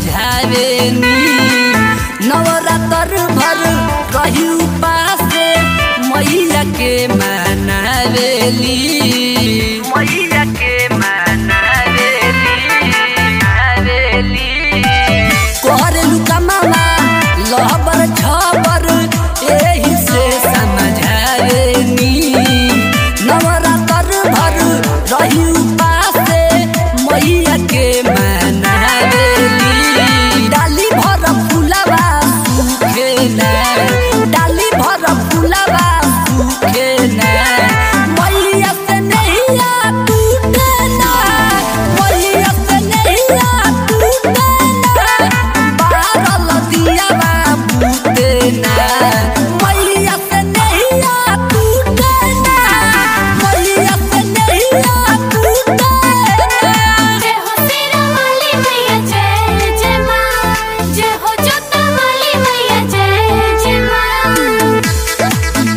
समझावेनी नवरात्र भर रही उपासे मैया के मनावेली मैया के मनावेली कोहरेलू कमावा लहबर छबर एही से समझावेनी नवरात्र भर रही उपासे मैया के मनावेली डाली भर फुलवा सूखे ना डाली भर फुलवा सूखे ना मैया से नैया टूटे ना मैया से नैया टूटे ना बारल दियावा बूते ना मैया से नैया टूटे ना मैया से नैया टूटे ना जय हो तेरा वाली मैया जय जय माँ जय हो जोता वाली मैया जय जय माँ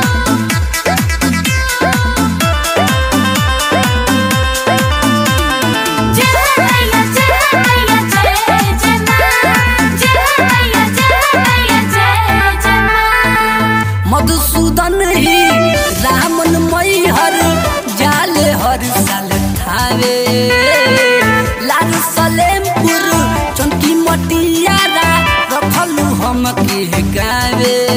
जय मैया जय मैया जय जय माँ जय मैया जय मैया जय जय माँ मधुसूदन ही रामन मैहर जाले हर साल थावे लाल सलेमपुर चौकी मटियारा रखलू हम के गावे